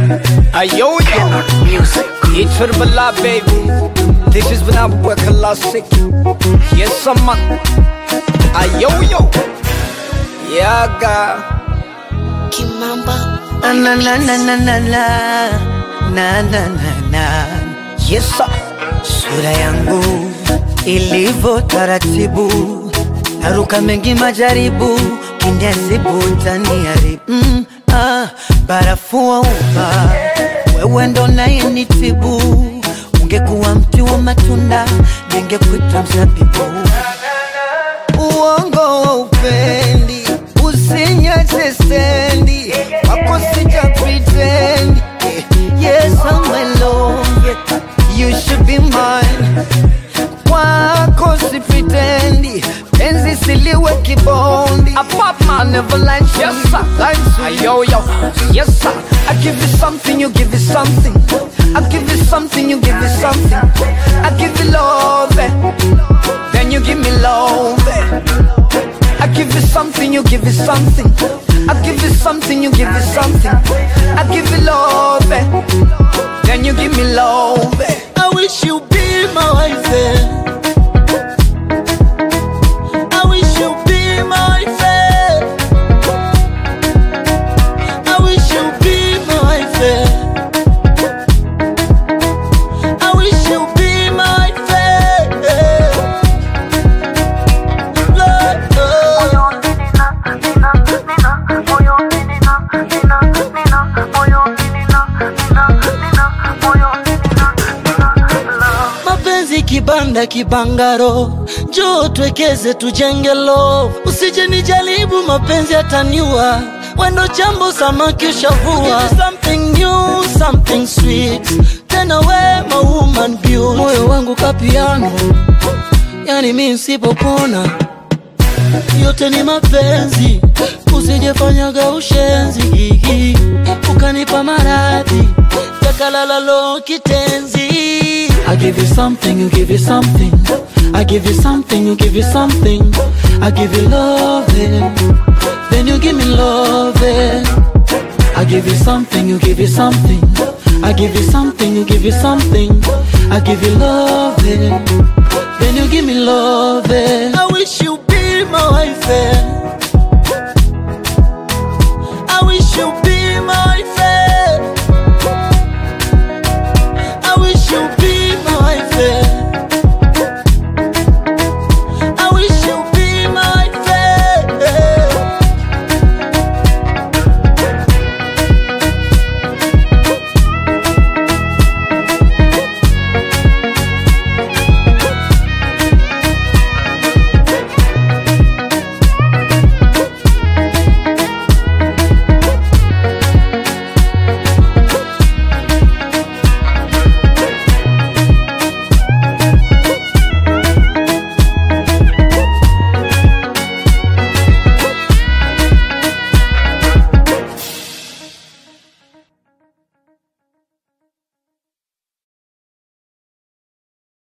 Ayo yo, it's for the bala baby. This is when I work a lot sick. Yes, I'm a. Ayo yo, yeah, God. Kimamba. Na na na na na na na na na na na Yes, sir. sura yangu ilivyo taratibu, naruka mengi majaribu, kinesibu taniharibu mm, ah, barafu wa uba, wewe ndo nayenitibu. Ungekuwa mti wa matunda, ningekuita mzabibu. Uongo wa upendi, usinyache stendi, wako sija pretend. Yes, I'm alone, you should be mine. Kwako si pretendi, penzi siliwe kibondi. I pop my never lie to Yes, you, sir. lie to you. Ayo yo, yes, sir. I give you something, you give you something. I give you something, you give you something. I give you love, eh. then you give me love. eh. I give you something, you give you something. I give you something, you give you something. I give you love, eh. then you give me love. eh. I wish you be my wife. eh. I wish you be my wife. eh. I wish you be my wife. eh. I wish you be my wife. eh. Lord, Lord. mapenzi kibanda kibangaro, njoo twekeze tujenge love, usije nijaribu mapenzi ataniua wendo jambo samaki ushavua something new, something sweet tena we my woman beauty moyo wangu kapiano yani mi nsipopona yote ni mapenzi usijefanyaga ushenzi ukanipa maradhi yakalalalo kitenzi I give you something, you give you something. I give you something, you give you something. I give you love, eh. then you give me love. eh. I give you something, you give you something. I give you something, you give you something. I give you love, eh. then you give me love. eh. I wish you be my wife. eh.